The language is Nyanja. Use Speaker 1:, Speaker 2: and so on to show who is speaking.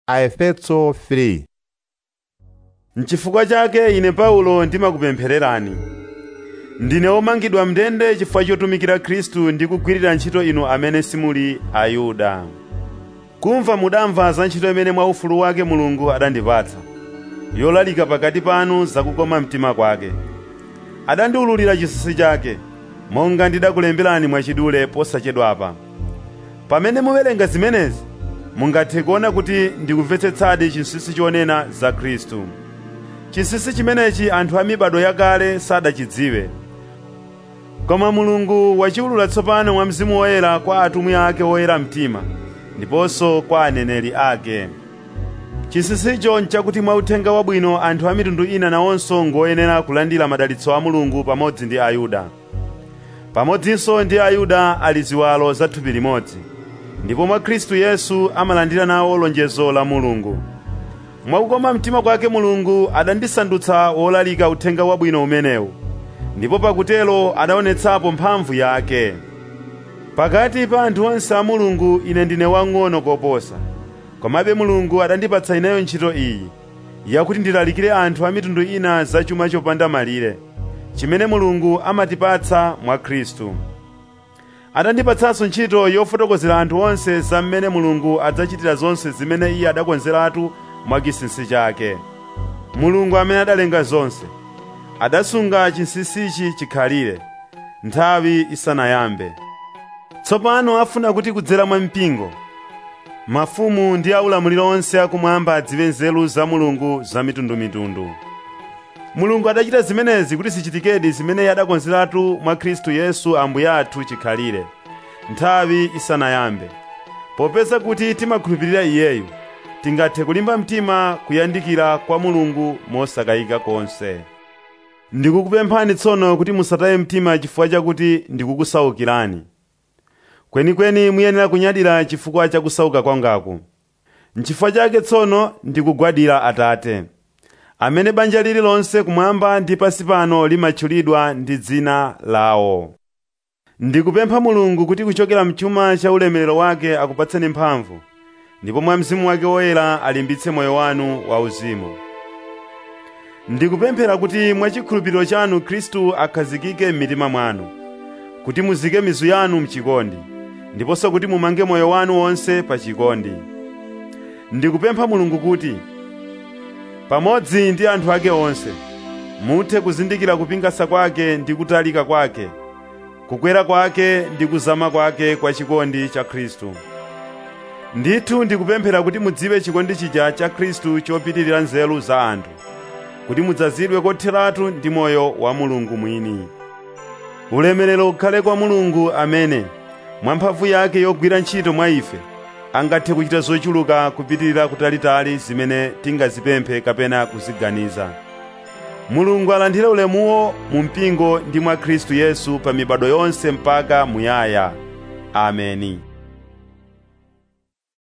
Speaker 1: Aefeso 3
Speaker 2: N'chifukwa chake ine Paulo ndimakupemphererani. Ndine womangidwa m'ndende chifukwa chotumikira Khristu ndi kugwirira ntchito inu amene simuli Ayuda. Kumva mudamva za ntchito imene mwa ufulu wake Mulungu adandipatsa, yolalika pakati panu zakukoma mtima kwake. Adandiwululira chinsinsi chake, monga ndidakulemberani mwachidule posachedwapa. Pamene muwerenga zimenezi, mungathe kuona kuti ndikumvetsetsadi chinsinsi chonena za Khristu. Chinsinsi chimenechi anthu a mibado yakale sadachidziwe. Koma Mulungu wachiwulula tsopano mwa Mzimu Woyera kwa atumwi ake oyera mtima, ndiponso kwa aneneri ake. Chinsinsicho nchakuti mwa uthenga wabwino anthu a mitundu ina nawonso ngoyenera kulandira madalitso a Mulungu pamodzi ndi Ayuda. Pamodzinso ndi Ayuda ali ziwalo za thupi limodzi, ndipo mwa Khristu Yesu amalandira nawo lonjezo la Mulungu. Mwakukoma mtima kwake Mulungu adandisandutsa wolalika uthenga wabwino umenewu, ndipo pakutelo adaonetsapo mphamvu yake. Pakati pa anthu onse a Mulungu ine ndine wang'ono koposa, komabe Mulungu adandipatsa ineyo ntchito iyi, yakuti ndilalikire anthu a mitundu ina za chuma chopanda malire, chimene Mulungu amatipatsa mwa Khristu. Adandipatsanso ntchito yofotokozera anthu onse za mmene Mulungu adzachitira zonse zimene Iye adakonzeratu mwa chinsinsi chake. Mulungu amene adalenga zonse, adasunga chinsinsichi chikhalire, nthawi isanayambe. Tsopano afuna kuti kudzera mwa mpingo, mafumu ndi aulamuliro onse akumwamba adziwe nzeru za Mulungu za mitundumitundu. Mulungu adachita zimenezi kuti zichitikedi zimene Iye adakonzeratu mwa Khristu Yesu Ambuye athu chikhalire, nthawi isanayambe. Popeza kuti timakhulupirira Iyeyu, tingathe kulimba mtima kuyandikira kwa Mulungu mosakayika konse. Ndikukupemphani tsono kuti musataye mtima chifukwa chakuti ndikukusaukirani. Kwenikweni muyenera kunyadira chifukwa cha kusauka kwangaku. N'chifukwa chake tsono ndikugwadira Atate, amene banja lililonse kumwamba ndi pansi pano limatchulidwa ndi dzina lawo. Ndikupempha Mulungu kuti kuchokera mchuma cha ulemerero wake akupatseni mphamvu, ndipo mwa Mzimu wake woyera alimbitse moyo wanu wauzimu. Ndikupemphera kuti mwachikhulupiriro chanu Khristu akhazikike m'mitima mwanu, kuti muzike mizu yanu mchikondi, ndiponso kuti mumange moyo wanu wonse pa chikondi. Ndikupempha Mulungu kuti, pamodzi ndi anthu ake onse, muthe kuzindikira kupingasa kwake ndi kutalika kwake, kukwera kwake ndi kuzama kwake kwa chikondi cha Khristu. Ndithu ndikupemphera kuti mudziwe chikondi chija cha Khristu chopitirira nzeru za anthu, kuti mudzazidwe kotheratu ndi moyo wa Mulungu mwini. Ulemerero ukhale kwa Mulungu amene, mwa mphamvu yake yogwira ntchito mwa ife, angathe kuchita zochuluka kupitirira kutalitali zimene tingazipemphe kapena kuziganiza. Mulungu alandire ulemuwo mu mpingo ndi mwa Khristu Yesu pa mibado yonse mpaka muyaya. Ameni.